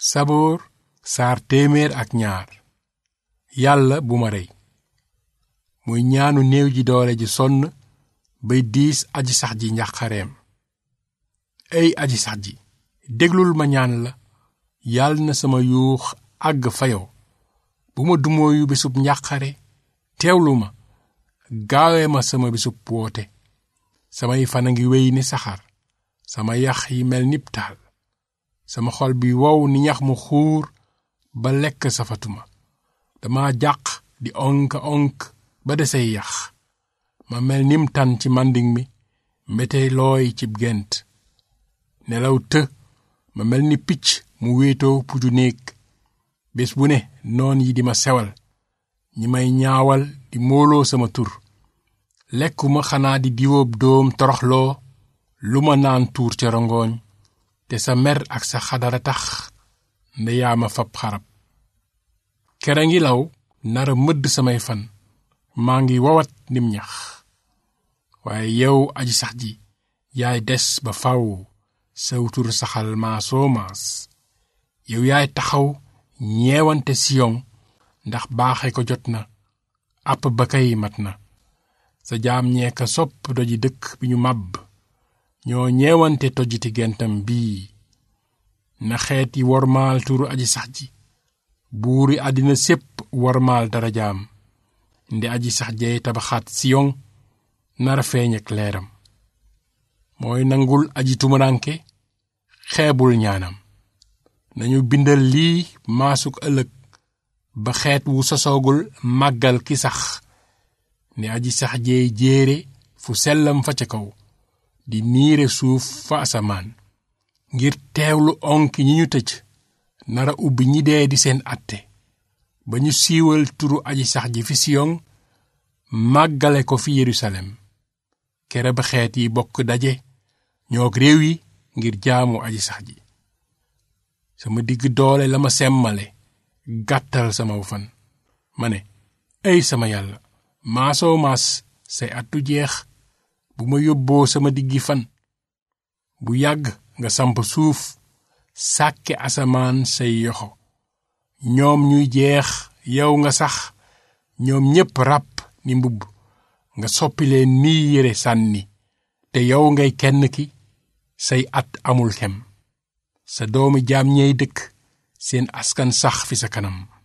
saboor saar téeméer ak ñaar yàlla bu ma rey muy ñaanu néew ji doole ji sonn bay diis aji sax ji njàqareem ey aji sax ji déglul ma ñaan la yàlla na sama yuux àgg fa yow bu ma dumooyu bisub njàqare teewlu ma gaawe ma sama bisub woote samay fan a ngi wéy ni saxaar sama yax yi mel nib taal sama xol bi wow ni ñax mu xuur ba lekk safatuma dama jàq di onk onk ba desey yax ma mel nim tan ci manding mi mbete looy cib gent nelaw të ma mel ni picc mu wéetoo puju néeg bés bu ne noon yi di ma sewal ñi may ñaawal di móoloo sama tur lekkuma xanaa di diwoob doom toroxloo lu ma naan tuur ca rongoñ te sa mer ak sa xadara tax ndeyaa ma fab xarab kera ngi law nara mëdd samay fan maa ngi wawat nim ñax waaye yow aji sax ji yaay des ba faw sawtur saxal maasoo maas yow yaay taxaw ñeewante siyon ndax baaxe ko jot na àpp ba kay mat na sa jaam ñee ka sopp doji dëkk bi ñu màbb ñoo ñeewante tojjiti gentam bii na xeet yi wormaal turu aji sax ji buuri àddina sépp wormaal darajaam nde aji sax jey tabaxaat siyon nara feeñ ak leeram mooy nangul aji tumuranke xeebul ñaanam nañu bindal lii maasuk ëllëg ba xeet wu sosoogul màggal ki sax ne aji sax jeey jéere fu sellam fa ca kaw di niire suuf fa asamaan ngir teewlu onki ñi ñu tëj nara ubbi ñi dee di seen atte ba ñu siiwal turu aji sax ji fi siyon màggale ko fi yerusalem kere ba xeet yi bokk daje ñoog réew yi ngir jaamu aji sax ji sama digg doole la ma semmale gàttal sama fan ma ne ay sama yàlla maasoo maas say at du jeex bu ma yóbboo sama diggi fan bu yàgg nga samp suuf sàkke asamaan say yoxo ñoom ñuy jeex yow nga sax ñoom ñépp ràpp ni mbubb nga soppi leen nii yére sànni te yow ngay kenn ki say at amul kem sa doomi jaam ñey dëkk seen askan sax fi sa kanam